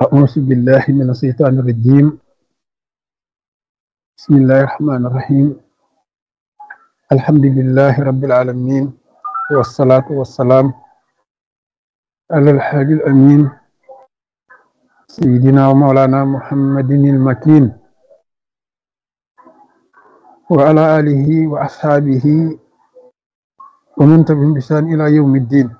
أعوذ بالله من الشيطان الرجيم بسم الله الرحمن الرحيم الحمد لله رب العالمين والصلاة والسلام على الحاج الأمين سيدنا ومولانا محمد المكين وعلى آله وأصحابه ومن تبعهم بإحسان إلى يوم الدين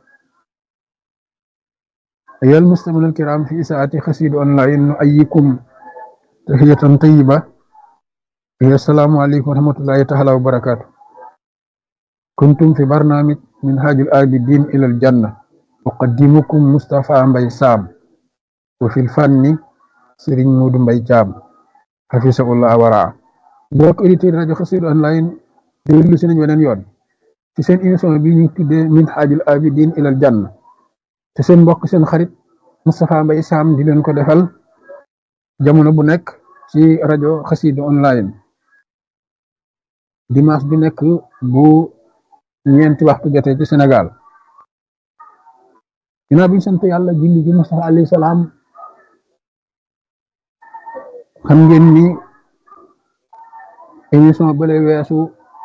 أيها المستمعون الكرام في ساعة خسيد أونلاين نؤيكم تحية طيبة هي السلام عليكم ورحمة الله تعالى وبركاته كنتم في برنامج منهاج الآبدين إلى الجنة أقدمكم مصطفى مبي سام وفي الفن سيرين مود مبي جام حفظه الله ورعاه mbokk auditeur rajo Xassida online déglu si nañ weneen yoon ci seen émission bi ñu tuddee minhajul abidin ilal janna te seen mbokk seen xarit Moustapha Mbaye Sam di leen ko defal jamono bu nekk ci rajo Xassida online dimanche bi nekk bu ñeenti waxtu jotee ci Sénégal ginnaaw bi ñu sant yàlla julli ci Moustapha alayhi salaam xam ngeen ni émission bële weesu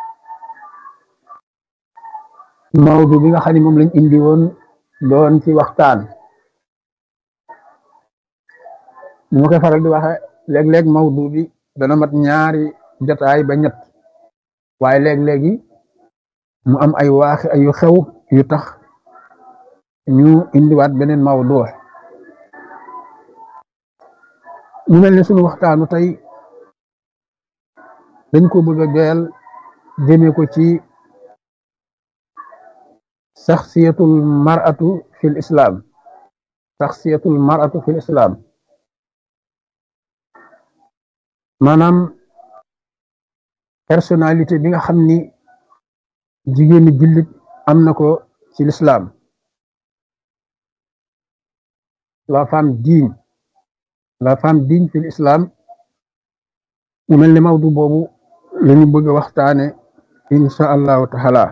mawdu bi nga xam ne moom lañ indi woon doon ci waxtaan ni ma koy faral di waxe léeg-léeg mawdu bi dana mat ñaari jotaay ba ñett waaye léeg-léegi mu am ay waaxi ay yu xew yu tax ñu indiwaat beneen mawdu mu mel ne sunu waxtaanu tey dañ ko bëgg a joyal jëme ko ci saxsiyatul mar'atu fil islam saxsiyatul mar'atu fil islam maanaam personnalité bi nga xam ni jigéeni jullit am na ko ci l'islam la femme digne la femme digne fil islam mu mel ni mawdu boobu lañu bëgg a waxtaane insha allahu taala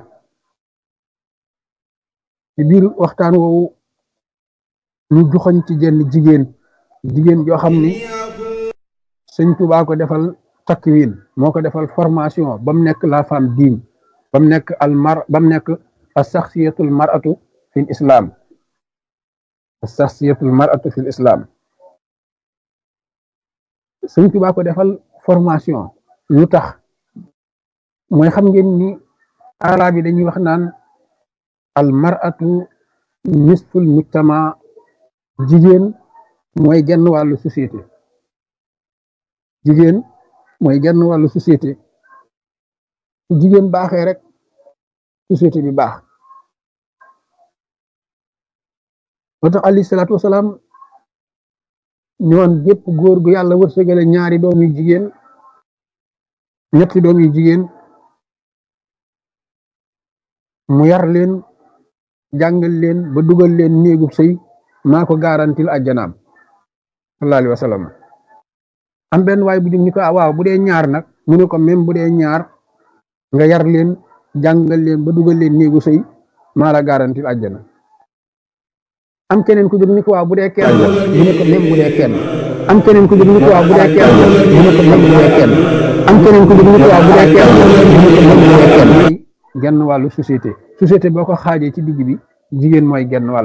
ci biir waxtaan woowu ñu joxoñ ci jenn jigéen jigéen joo xam ni sëñ Tuubaa ko defal takwin moo ko defal formation ba mu nekk la femme digne ba mu nekk al mar ba mu nekk as saxsiyatul mar'atu fil islam as saxsiyatul mar'atu fil islam sëñ Tuubaa ko defal formation lu tax mooy xam ngeen ni arab yi dañuy wax naan al mar'atu nisful mujtama jigéen mooy genn wàllu société jigéen mooy genn wàllu société su jigéen baaxee rek société bi baax moo tax alayhi salaatu wasalaam ñoon gépp góor gu yàlla wërsëgale ñaari doom yu jigéen ñetti doom yu jigéen mu yar leen jàngal leen ba dugal leen néegub sëy maa ko garantil àjjanaam sallallahu alayhi wa sallam am benn waay bu jóg ni ko waaw bu dee ñaar nag mu ne ko même bu dee ñaar nga yar leen jàngal leen ba dugal leen néegu sëy maa la garantil àjjana am keneen ku jóg ni ko waaw bu dee kenn mu ne ko même bu dee kenn am keneen ku jóg ni ko waaw bu dee kenn mu ne ko même bu dee kenn am keneen ku jóg ni ko waaw bu dee kenn mu ne ko même bu dee kenn genn wàllu société société boo ko xaajee ci digg bi jigéen mooy genn wàll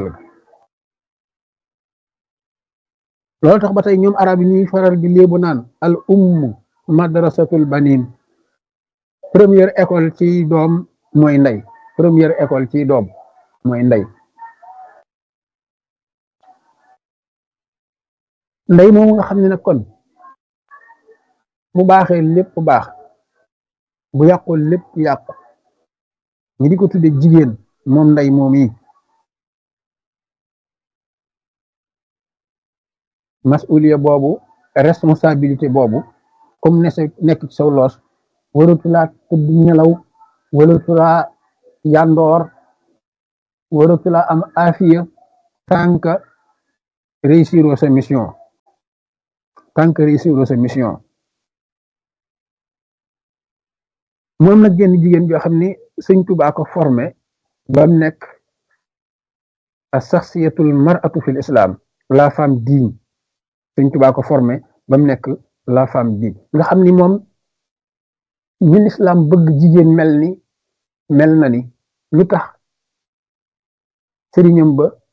loolu tax ba tey ñoom arab yi ñuy faral di léebu naan al ummu madrasatul banin première école ci doom mooy ndey première école ci doom mooy ndey ndey moomu nga xam ne nag kon bu baaxee lépp baax bu yàqul lépp yàqu ñi di ko tudde jigéen moom ndey moom yi masuliya boobu responsabilité boobu comme ne nekk ci saw loos waratulaa tëdd nelaw waratulaa yandoor waratulaa am afiya tant que réussir sa mission tant que réussir sa mission moom nag genn jigéen joo xam ne sëñ Tuubaa ko formé ba mu nekk as saxsiyatul mar'atu fil islam la femme digne Sëñ Tuubaa ko formé ba mu nekk la femme bi nga xam ni moom ñi lislaam bëgg jigéen mel ni mel na ni lu tax sëriñam ba